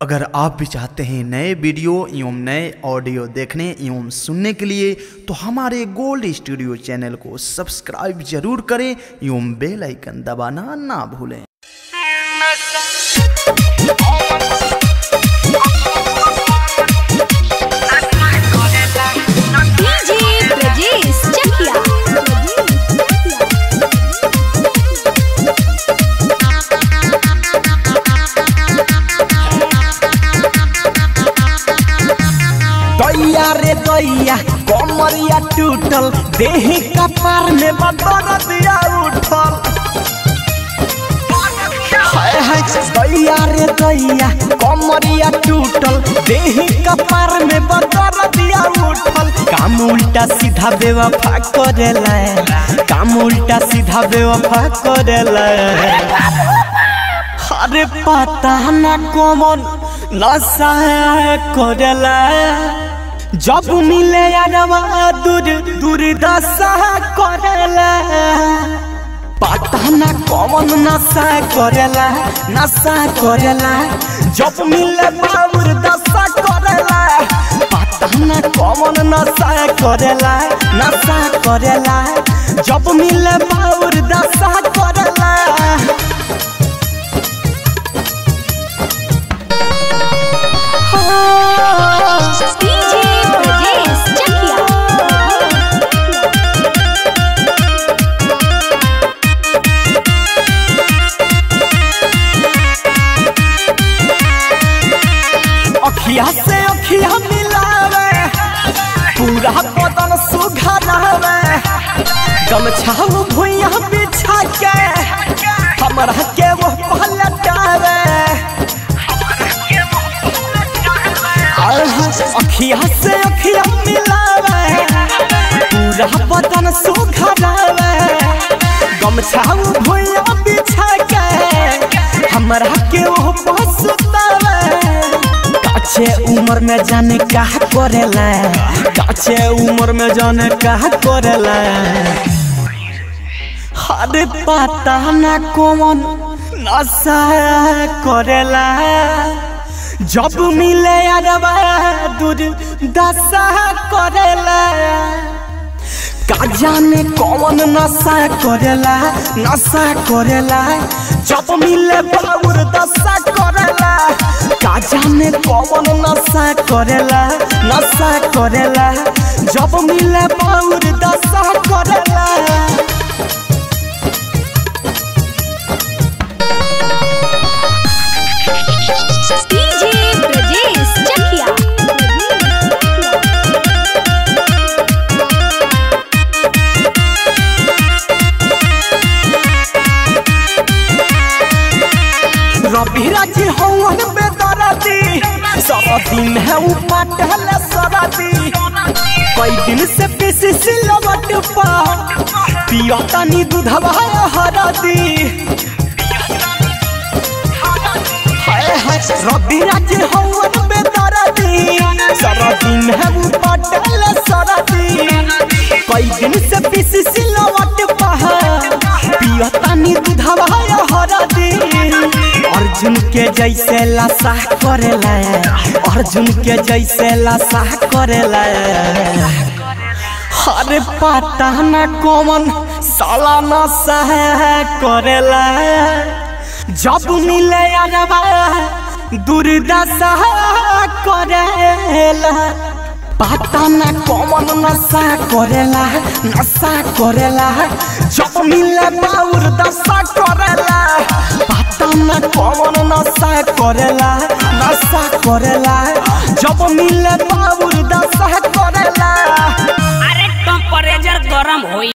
अगर आप भी चाहते हैं नए वीडियो एवं नए ऑडियो देखने एवं सुनने के लिए तो हमारे गोल्ड स्टूडियो चैनल को सब्सक्राइब जरूर करें एवं बेल आइकन दबाना ना भूलें डीजे ब्रजेश चकिया दैया रे दैया कमरिया टूटल देही कपार में बदर दिया उठल हाय हाय दैया रे दैया कमरिया टूटल देही कपार में बदर दिया उठल काम उल्टा सीधा बेवफा करेला काम उल्टा सीधा बेवफा करेला अरे पता ना कौन नशा करेला जब मिले यारवा दूर दूर दशा करेला पता ना कौन नशा करेला नशा करेला जब मिले बाबूर दशा करेला पता ना कौन नशा करेला नशा करेला जब मिले बाबूर दशा करेला डीजे ब्रजेश चकिया अखिया से अखिया मिलावे पूरा बदन सुघरावे गमछा भुइया बिछा के हमरा के वो पलटावे अखिया से अखिया मिलावे पूरा बदन सुघरावे गमछा भुइया बिछा के हमरा के वो पसुतावे काचे उम्र में जाने का करेला काचे उम्र में जाने का करेला अरे पता ना कौन नशा करेला जब मिले अरबा दूर दशा करेला का जाने कौन नशा करेला नशा करेला जब मिले बाबूर दशा करेला का जाने कौन नशा करेला नशा करेला जब मिले बाबूर दशा करेला डीजे ब्रजेश चकिया रवि राजी हवन बेदराती सब दिन है उपटल सराती कई दिन से पीसी सिलवट पा पिया तनी दूधवा हरादी हाय हाय रवि राजी हवन बेदराती सब दिन है उपटल सराती कई दिन से पीसी सिलवट पा पिया तनी दूधवा हरादी अर्जुन के जैसे लाशा करेला अर्जुन के जैसे लाशा करेला अरे पता ना कौन साला नशा करेला जब मिले अरबा दुर्दशा करेला पता ना कौन नशा करेला नशा करेला जब मिले बाउर दशा करेला पता ना कौन नशा करेला नशा करेला जब मिले बाउर दशा करेला अरे टेम्परेचर गरम होई